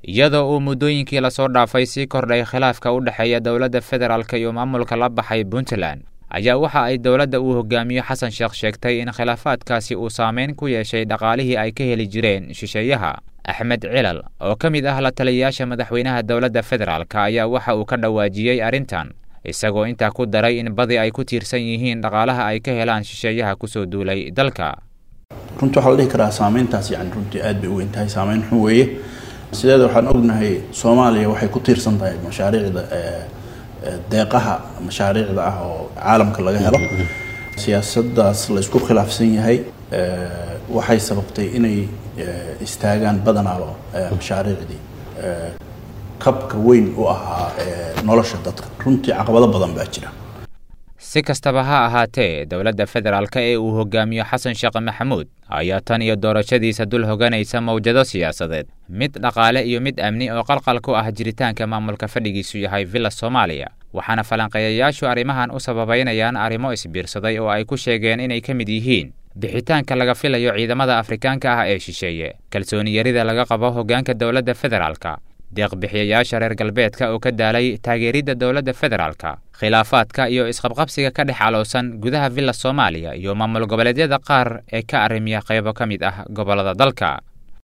iyadoo uu muddooyinkii lasoo dhaafay sii kordhay khilaafka u dhexeeya dowladda federaalka iyo maamulka la baxay puntland ayaa waxa ay dowladda uu hogaamiyo xasan sheekh sheegtay in khilaafaadkaasi uu saameyn ku yeeshay dhaqaalihii ay ka heli jireen shisheeyaha axmed cilal oo ka mid ah la taliyayaasha madaxweynaha dowladda federaalka ayaa waxa uu ka dhawaajiyey arrintan isagoo intaa ku daray in badi ay ku tiirsan yihiin dhaqaalaha ay ka helaan shisheeyaha kusoo duulay dalka runtii waxaa la dhihi karaa saameyntaas yani runtii aad bay u weyn tahay saameyn xun weeye sideeda waxaan ognahay soomaaliya waxay ku tiirsan tahay mashaariicda deeqaha mashaariicda ah oo caalamka laga helo siyaasaddaas la isku khilaafsan yahay waxay sababtay inay istaagaan badanaaba mashaariicdii kabka weyn u ahaa nolosha dadka runtii caqabado badan baa jira si kastaba ha ahaatee dowladda federaalka ee uu hogaamiyo xasan sheekh maxamuud ayaa tan iyo doorashadiisa dul hoganaysa mawjado siyaasadeed mid dhaqaale iyo mid amni oo qalqal ku ah jiritaanka maamulka fadhigiisu yahay villa soomaaliya waxaana falanqeeyayaashu arrimahan u sababaynayaan arrimo isbiirsaday oo ay ku sheegeen inay ka mid yihiin bixitaanka laga filayo ciidamada afrikaanka ah ee shisheeye kalsooni yarida laga qabo hoggaanka dowladda federaalka deeqbixiyayaasha reer galbeedka oo ka daalay taageeridda dowladda federaalka khilaafaadka iyo isqabqabsiga ka dhex caloosan gudaha villa soomaaliya iyo maamul goboleedyada qaar ee ka arrimiya qaybo ka mid ah gobollada dalka